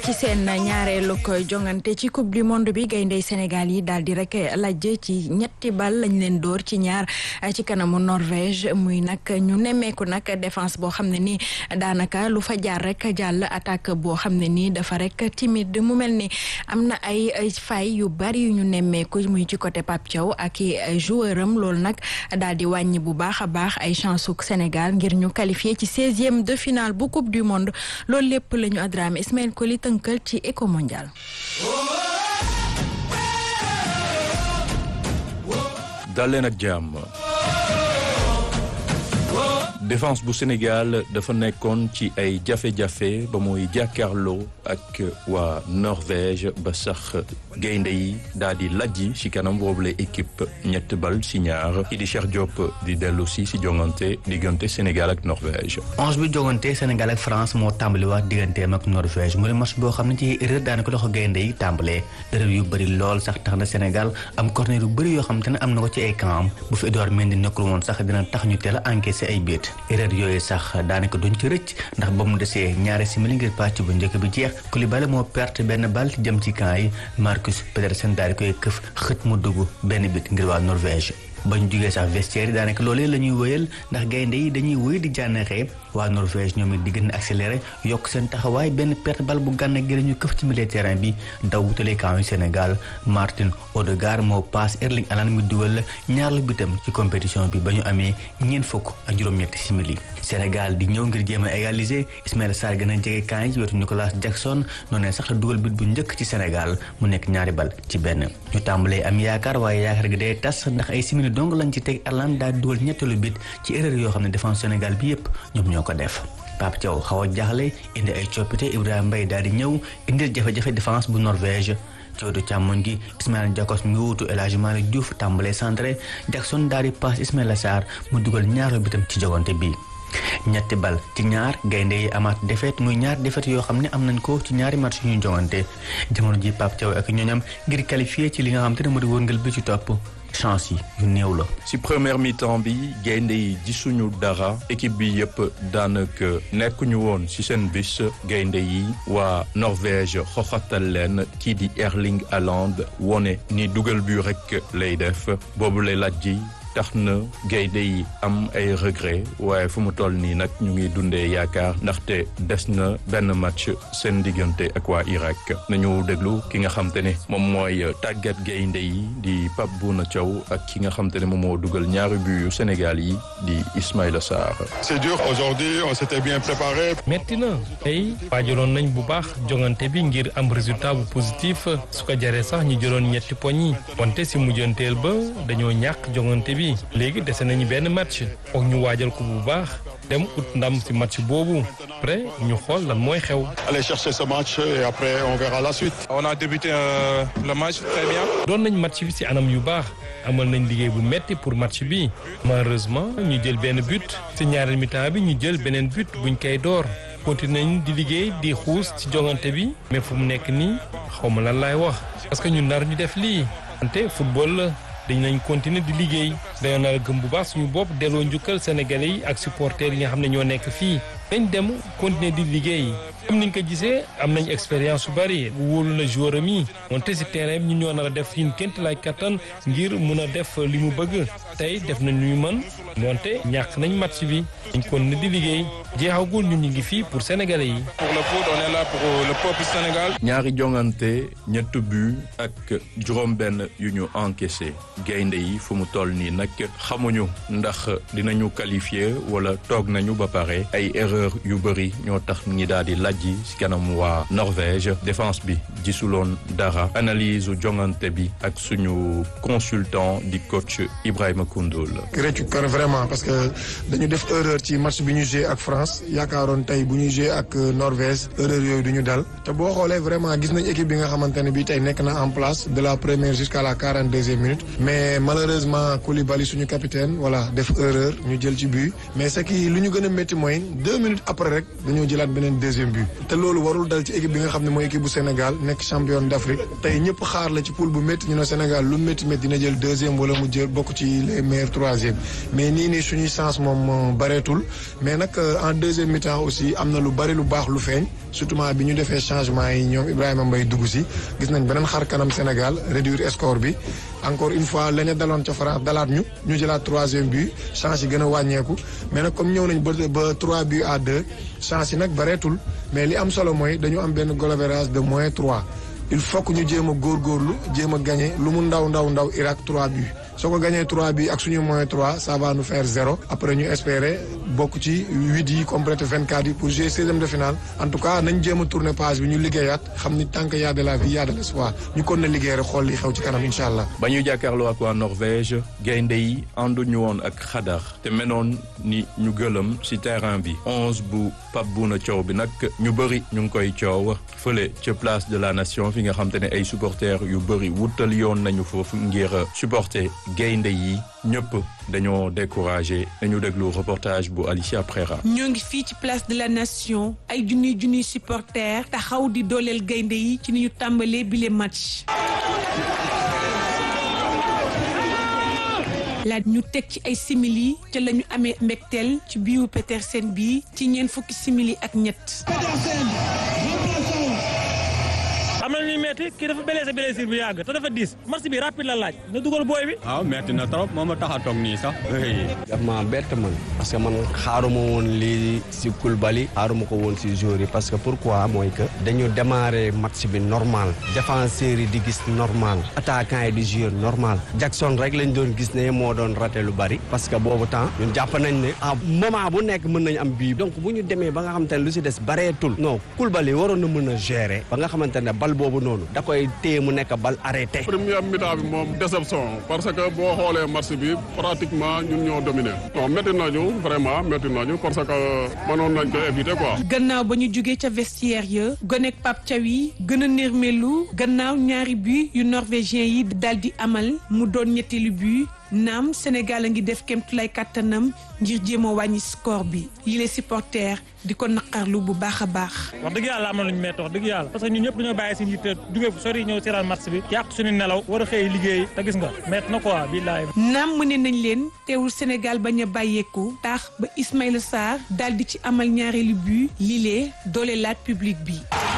ci seen ñaareelu koy jongante ci coupe du monde bi gayndey Sénégal yi daal di rek lajj ci ñetti bal lañ leen dóor ci ñaar ci kanamu Norvège muy nag ñu nemmeeku nag défense boo xam ne nii daanaka lu fa jaar rek jàll attaque boo xam ne nii dafa rek timide mu mel ni am na ay fay yu bari yu ñu nemmeeku muy ci côté Pape Thiaw ak i joueur am loolu nag daal di wàññi bu baax a baax ay chance su Sénégal ngir ñu qualifié ci seizième de finale bu coupe du monde loolu lépp la ñu adramé Ismaël Koli tënkal ci éco mondial. dal leen ak jàmm défense bu Sénégal dafa nekkoon ci ay jafe-jafe ba muy jàkkaarloo ak waa Norvège ba sax gaynde yi daal di lajji ci kanam boobule équipe ñett bal ci ñaar ki di Cheikh Diop di dellu si si jongante diggante Sénégal ak Norvège. onze bi jongante Sénégal ak France moo tàmbaliwaat digganteem ak Norvège mu ne match boo xam ne ci erreur daanaka loxo gaynde yi tàmbalee erreur yu bëri lool sax tax na Sénégal am corner yu bëri yoo xam te ne am na ko ci ay camp bu fi Edouard Mendy nekkul woon sax dina tax ñu teel a encaissé ay biit erreur yooyu sax daanaka duñ ci rëcc ndax ba mu desee ñaari simili ngir pàcc bu njëkk bi jeex Koulibaly moo perte benn bal jëm ci camp yi Marcus Pedersen daal di koy këf xët mu dugg benn bit ngir waa Norvège bañ jugee sax vestiaire yi daanaka loolee la ñuy wëyal ndax gaynde yi dañuy wëy di jànnaxee waa Norvège ñoom it di gën a accéléré yokk seen taxawaay benn perte bal bu gànna gi ñu këf ci milieu terrain bi daw wutale camp yu Sénégal Martin Odegaard moo paas Erling Haaland mi dugal ñaarlu bitam ci compétition bi ba ñu amee ñeent fukk ak juróom-ñetti simili Sénégal di ñëw ngir jéem a égaliser Ismaïla Sarr gën a jege camp yi ci wetu Nicolas Jackson noonu sax la dugal bit bu njëkk ci Sénégal mu nekk ñaari bal ci benn ñu tàmbalee am yaakaar waaye yaakaar gi day tas ndax ay simili donc lañ ci teg Haaland daal dugal ñetteelu bit ci erreur yoo xam ne défense Sénégal bi yépp ñoom ñoo ko def Pape Thiaw xaw a jaaxle indi ay coppite Ibrahima Mbaye daal di ñëw indil jafe-jafe défense bu Norvège ci wetu càmmoñ gi Ismaïla Jakobs mi wuutu El Hadji Malick Diouf tàmbalee centré Jackson daal di passe Ismaïla Sarr mu dugal ñaaru bitam ci jogante bi ñetti bal ci ñaar gaynde yi amaat défaite muy ñaar défaite yoo xam ne am nañ ko ci ñaari match yu ñu jongante jamono ji Pape Thiaw ak ñoñam ngir qualifié ci li nga xam te ne moo di wërngal bi ci topp chance yi yu néew la. ci première mi-temps bi gaynde yi gisuñu dara équipe bi yëpp daanaka nekkuñu woon ci seen bis gaynde yi waa Norvège xoxatal leen kii di Erling Haaland wone ni dugal bi rek lay def boobu lay laaj ji tax na gaynde yi am ay regret waaye fu mu toll nii nag ñu ngi dundee yaakaar ndaxte des na benn match seen diggante ak waa Irak nañu déglu ki nga xam te ne moom mooy tàggat gaynde yi di Pape Bouna Thiaw ak ki nga xam te ne moom moo dugal ñaari but yu Sénégal yi di Ismaïla Sarr. c'est dur aujourd'hui on s'était bien préparé. metti na tey waajaloon nañ bu baax jongante bi ngir am résultat bu positif su ko jaree sax ñu jëloon ñetti poñ yi wante si mujjanteel ba dañoo ñàkk jongante bi. léegi dese nañu benn match foog ñu waajal ko bu baax dem ut ndam ci match boobu après ñu xool lan mooy xew. aller chercher ce match et après on verra la suite. on a débuté euh, le match très bien. doon nañ match bi ci anam yu baax amal nañ liggéey bu metti pour match bi malheureusement ñu jël benn but ci ñaareel mi-temps bi ñu jël beneen but buñ koy door. continué nañ di liggéey di xuus ci jongante bi mais fu mu nekk nii xaw ma lan laay wax parce que ñu nar ñu def lii wante football la. dañ nañ continuer di liggéey dañoo nar a gëm bu baax suñu bopp delloo njukkal sénégalais yi ak supporters yi nga xam ne ñoo nekk fii dañ dem continuer di liggéey comme niñ ko gisee am nañ expérience su bari wóolu na joueur am yi wante si terrain bi ñun ñoo nar a def suñu ként lay kattan ngir mun a def li mu bëgg tey def nañ lu ñu mën wante ñàkk nañ match bi dañ continuer di liggéey jeexagul ñun ñu ngi fii pour sénégalais yi. pour le foot on est là pour le peuple Sénégal. ñaari jongante ñett but ak juróom-benn yu ñu encaissé gaynde yi fu mu toll nii nag xamuñu ndax dinañu qualifié wala toog nañu ba pare ay erreur yu bëri ñoo tax ñi daal di lajji ci kanam waa Norvège défense bi gisuloon dara analyse jongante bi ak suñu consultant di coach Ibrahima Koundoul. réccu kër vraiment parce que dañu def erreur ci match bi ñu joué ak France yaakaaroon tey bu ñu joué ak Norvège erreur yooyu du ñu dal te boo xoolee vraiment gis nañ équipe bi nga xamante ne bii tey nekk na en place de la première jusqu'à la quarante deuxième minute mais malheureusement Koulibaly suñu capitaine voilà def erreur ñu jël ci but mais ce qui lu ñu gën a métti mooy deux minutes après rek dañoo jëlaat beneen deuxième but te loolu warul dal ci équipe bi nga xam ne mooy équipe bu Sénégal nekk champion d'Afrique tey ñëpp xaar la ci poule bu métti ñu ne Sénégal lu métti métti dina jël deuxième wala mu jël bokk ci les meilleurs troisième mais nii nii suñuy chance moom bareetul mais nag en deuxième mi-temps aussi am na lu bari lu baax lu feeñ surtout bi ñu defee changement yi ñoom Ibrahima Mbaye dugg si gis nañ beneen xar kanam Sénégal réduire score bi encore une fois la ñu daloon ca France dalaat ñu ñu jëlaat troisième but chance yi gën a wàññeeku mais nag comme ñëw nañ ba ba trois buts à deux chance yi nag bareetul mais li am solo mooy dañu am benn goal average de moins trois il faut que ñu jéem a góorgóorlu jéem a gagné lu mu ndaw ndaw ndaw Irak trois buts soo ko gagné trois buts ak suñu moins trois ça va nous faire zéro après ñu espérer bokk ci huit yi complété vingt quatre yi pour jouer seizième de finale en tout cas nañ jéem a tourner page bi ñu liggéeyaat xam ni tant que y a de la vie y a de l'espoir ñu kon na liggéey rek xool li xew ci kanam incha allah. ba ñuy jàkkaarloo ak waa Norvège gaynde yi ànduñu woon ak xadar te menoon ni ñu gëlëm ci terrain bi onze bu Pape Bouna Thiaw bi nag ñu bëri ñu ngi koy coow fële ca place de la nation fi nga xam te ne ay supporters yu bëri wutal yoon nañu foofu ngir supporter gaynde yi ñëpp dañoo découragé dañu déglu reportage bu Alicia Prera. ñoo ngi fii ci place de la nation ay junniy junniy supporters taxaw di dooleel gaynde yi ci ni ñu tàmbalee bile match. laaj ñu teg ci ay simili ca la ñu amee mbégteel ci biiwu Petersen bi ci ñeent fukki simili ak ñett. am na ñuy metti kii dafa blessé blessure bu yàgg te dafa diis match bi rapide la laaj na dugal booy bi. waaw metti na trop moo ma tax a toog nii sax. daf ma bett man parce que man xaaruma woon lii si Koulibaly xaaruma ko woon si joueur yi parce que pourquoi mooy que dañu démarrer match bi normal défenseurs yi di gis normal attaquant yi di jouer normal Jackson rek lañ doon gis ne moo doon raté lu bari parce que boobu temps ñun jàpp nañ ne à moment bu nekk mën nañ am bii donc bu ñu demee ba nga xamante ne lu si des bareetul non Koulibaly waroon na mën a gérer ba nga xamante ne bal boobu noonu da koy téye mu nekk bal arrêté. première mi-temps bi moom déception parce que boo xoolee match bi pratiquement ñun ñoo dominé. non métti nañu vraiment métti nañu parce que mënoon nañ ko éviter quoi. gannaaw ba ñu jógee ca vestiaire ya gonek Pape Thiaw yi gën a nërmelu gannaaw ñaari but yu norvégien yi daal di amal mu doon ñetteelu but. naam Sénégal a ngi def kéemtulaay kàttanam ngir jéem a wàññi score bi yi les supporters di ko naqarlu bu baax a baax. wax dëgg yàlla am na lu ñu métti wax dëgg yàlla parce que ñun ñëpp dañoo bàyyi seen yitte jóge fu sori ñëw seetaan match bi yàq suñu nelaw war a xëy liggéey te gis nga métti na quoi billaay. naam mëne nañ leen teewul Sénégal bañ a bàyyeeku tax ba Ismaïla Sarr daal di ci amal ñaareelu but lile doole laat public bi.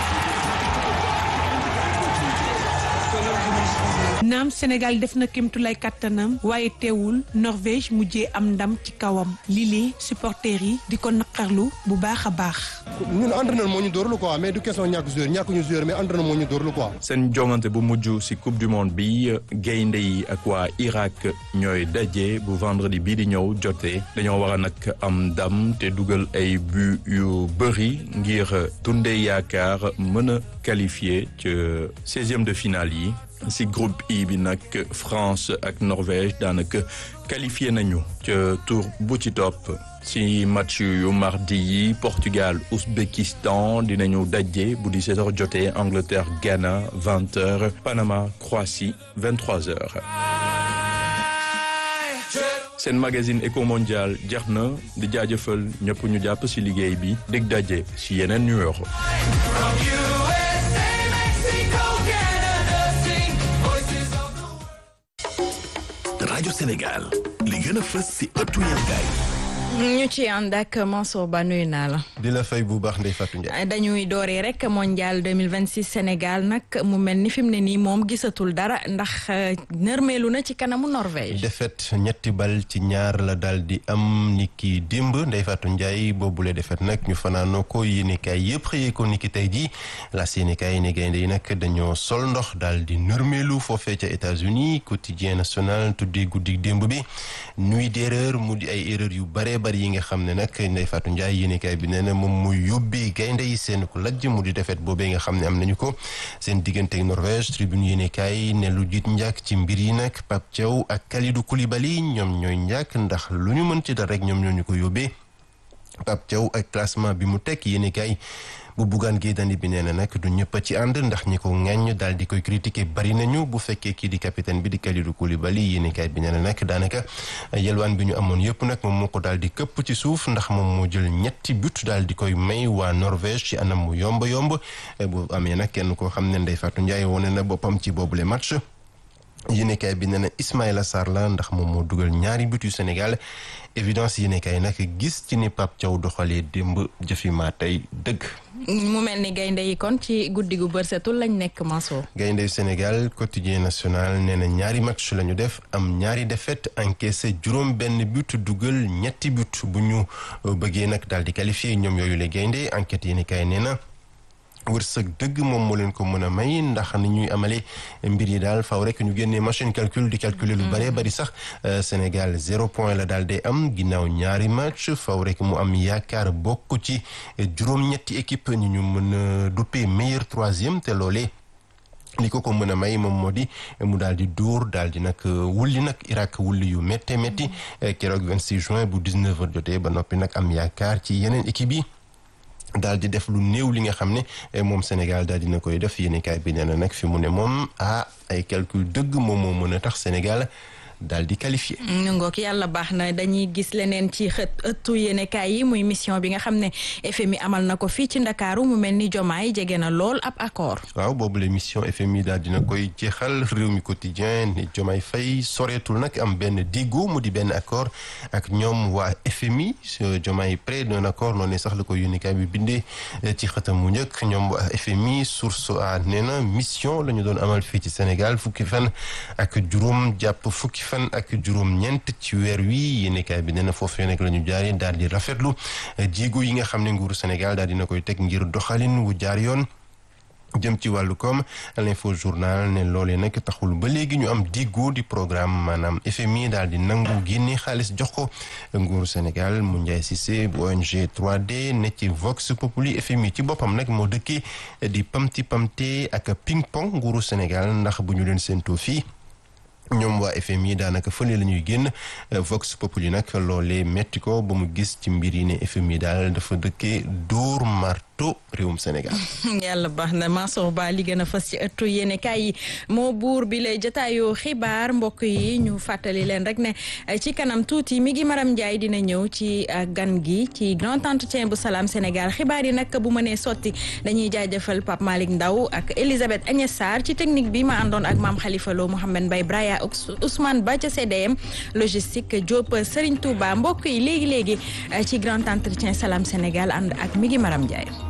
naam Sénégal def na kéemtulaay kattanam waaye teewul Norvège mujjee am ndam ci kawam lii supporters yi di ko naqarlu bu baax a baax. ñun entraîneur moo ñu dóorlu quoi mais du question ñàkk joueur ñàkkuñu joueur mais entraîneur moo ñu dóorlu quoi. seen jongante bu mujj ci coupe du monde bi gaynde yi ak waa Irak ñooy daje bu vendredi bii di ñëw jotee dañoo war a nag am ndam te dugal ay but yu bëri ngir dundee yaakaar mën a qualifié ci seizième de finale yi. ci groupe I bi nag France ak Norvège daanaka qualifié nañu ca tour bu ci topp ci match yu mardi yi Portugal Ouzbékistan dinañu daje bu di 16h jotee Angleterre Ghana 20h Panama Croatie 23h. seen magazine Eco Mondial jeex na di jaajëfal ñëpp ñu jàpp ci liggéey bi dig daje ci yeneen numéro. rajo Sénégal li gën a fës ci ëttu yéenekaay ñu ci ànd ak Mansour Ba nuyu naa la. di la fay bu baax Ndeye Fatou Ndiaye. dañuy dooree rek mondial 2026 Sénégal nag mu mel ni fi mu ne nii moom gisatul dara ndax nërmeelu na ci kanamu Norvège. défaite ñetti bal ci ñaar la daal di am ni ki démb Ndeye Fatou Ndiaye boobule défaite nag ñu fanaanoo ko yéenekaay yëpp xëyee ko ni ki tey jii la yéenekaay ni gaynde yi nag dañoo sol ndox daal di nërmeelu foofee ca États-Unis quotidien national tuddee guddi démb bi nuit d'erreur mu di ay erreur yu bare bari yi nga xam ne nag Ndeye Fatou Ndiaye yéenekaay bi nee na moom muy yóbbee gaynde yi seen ko lajj mu di defet boobee nga xam ne am nañu ko seen diggante ak Norvège tribune yéenekaay ne lu jiit njàkk ci mbir yi nag Pape Thiaw ak Kalidou Koulibaly ñoom ñooy njàkk ndax lu ñu mën ci dara rek ñoom ñoo ñu ko yóbbee Pape Thiaw ak classement bi mu tekk yéenekaay bu Bougane Gueye Dany bi nee na nag du ñëpp a ci ànd ndax ñi ko ŋaññ daal di koy critiquer bari nañu bu fekkee kii di capitaine bi di Kalidou Koulibaly yéenekaay bi nee na nag daanaka yelwaan bi ñu amoon yëpp nag moom moo ko daal di këpp ci suuf ndax moom moo jël ñetti but daal di koy may waa Norvège ci anam mu yomb yomb bu amee nag kenn koo xam ne Ndeye Fatou Ndiaye wone na boppam ci boobule match. yéenekaay bi nee na Ismaïla Sarr la ndax moom moo dugal ñaari but yu Sénégal évidence yéenekaay nag gis ci ni Pape Thiaw doxalee démb jëfi maa tey dëgg. mu mel ni gaynde yi kon ci guddi gu bërsetul lañ nekk Mansour. gaynde yu Sénégal quotidien national nee na ñaari match la ñu def am ñaari défaite encaissé juróom benn but dugal ñetti but bu ñu bëggee nag daal di qualifié ñoom yooyu la gaynde enquête yéenekaay nee na. wërsëg dëgg moom moo leen ko mën a may ndax ni ñuy amalee mbir yi daal faw rek ñu génnee machine calcul di calculer lu bëree bëri sax Sénégal zéro point la daal day am ginnaaw ñaari match faw rek mu am yaakaar bokk ci juróom-ñetti équipe ñu ñu mën a duppee meilleur troisième te loolee li ko ko mën a may moom moo di mu daal di dóor daal di nag wulli nag Irak wulli yu métte métti keroog 26 juin bu 19 heures jotee ba noppi nag am yaakaar ci yeneen équipe yi daal di def lu néew li nga xam ne moom Sénégal daal dina koy def yéenekaay bi nee na nag fi mu ne moom ah ay calcul dëgg moom moo mën a tax Sénégal daal di qualifié. ñu ngoog yàlla baax na dañuy gis leneen ci xët ëttu yéenekaay yi muy mission bi nga xam ne FMI amal na ko fii ci Ndakaaru mu mel ni Jomaay jege na lool ab accord. waaw boobu la mission FMI daal dina koy jeexal réew mi quotidien ne Jomaay Fay soreetul nag am benn diggu mu di benn accord ak ñoom waa FMI Jomaay près d'un accord noonu sax la ko yéenekaay bi bindee ci xëtam mu njëkk ñoom waa FMI source a nee na mission la ñu doon amal fii ci Sénégal fukki fan ak juróom jàpp fukki fan ak juróom ñeent ci weer wi yéenekaay bi nee na foofu nekk la ñu jaaree daal di rafetlu jéego yi nga xam ne nguuru Sénégal daal dina koy teg ngir doxalin wu jaar yoon jëm ci wàllu koom l'info journal ne loolee nag taxul ba léegi ñu am diggu di programme maanaam FMI daal di nangu génne xaalis jox ko nguuru Sénégal mu Ndiaye Cissé bu ONG 3D ne ci Vox Populi FMI ci boppam nag moo dëkkee di pamti pamte ak ping pong nguuru Sénégal ndax bu ñu leen séentoo fii ñoom waa FMI daanaka fële la ñuy génn Vox Populi nag loolee metti ko ba mu gis ci mbir yi ne FMI daal dafa dëkkee dóor marto réewum Sénégal. yàlla baax na Mansour Ba li gën a fës ci ëttu yéene kaay yi moo buur bi lay jotaayu xibaar mbokk yi ñu fàttali leen rek ne ci kanam tuuti mi ngi Maram Ndiaye dina ñëw ci gan gi ci grand entretien bu Salam Sénégal xibaar yi nag bu mënee sotti dañuy jaajëfal Pape Malick Ndaw ak Elisabeth Agnès Sarr ci technique bi ma àndoon ak maam Khalifa Lo Mouhamed Mbaye Braya Ousmane Ba ca CDM logistique Diop Serigne Touba mbokk yi léegi léegi ci grand entretien Salam Sénégal ànd ak mi ngi Maram Ndiaye.